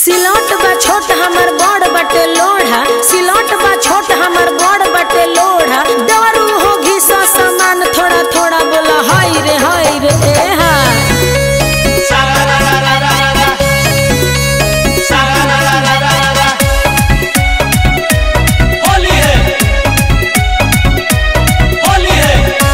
सिलौट बा छोट हमर बड़ बटे लोढ़ा सिलौट बा छोट हमर बड़ बटे लोढ़ा दारू हो घिसा सामान थोड़ा थोड़ा बोला हाय रे हाय रे ए हा होली है होली है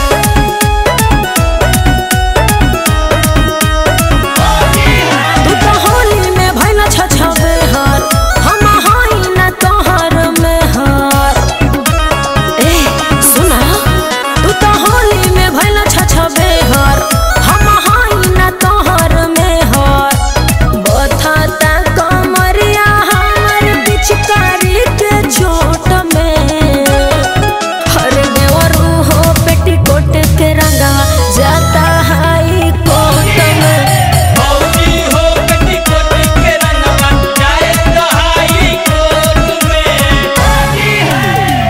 तू तो होली में भइल छछबे हर हम हाई ना तोहर में हर ए सुना तू तो होली में भइल छछबे हर हम हाई ना तोहर में हर बथता कमरिया हमर पिचकारी के चोट में हर देवरू हो पेटीकोट के रंगा जाता हाई कोट में भौजी हो कटी कोट के रंगवा जाए तो हाई कोट में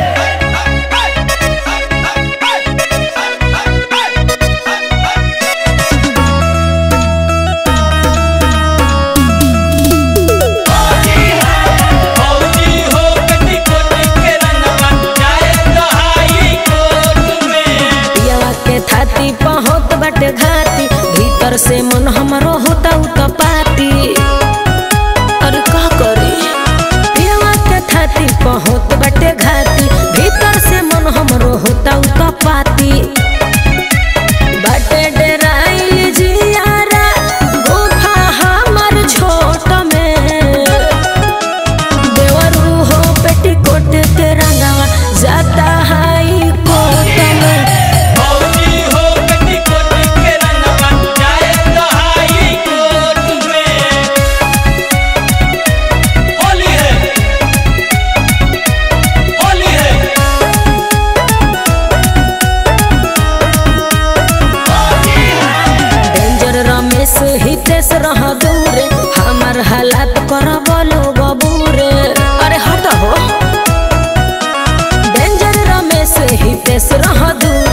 भौजी हो कटी कोट के रंगवा जाए तो हाई कोट में पियवा के थाती पहुँच बटे घाती भीतर से मन हमरो होता उत पाती अरे का करी पियवा के थाती पहुँच बटे घाती भीतर से मन हमरो होता उत पाती बटे डराइल जियारा गुफा हमर छोट में देवरू हो पेटीकोट के रंगवा जाता हाई कोट में भौजी हो कटी कोट के रंगवा जाए तो हाई कोट में होली है होली है डेंजर रमेश हितेश रह दूर हमार हालात कर बोलो बबूरे अरे हट हो डेंजर रमेश हितेश रह दूर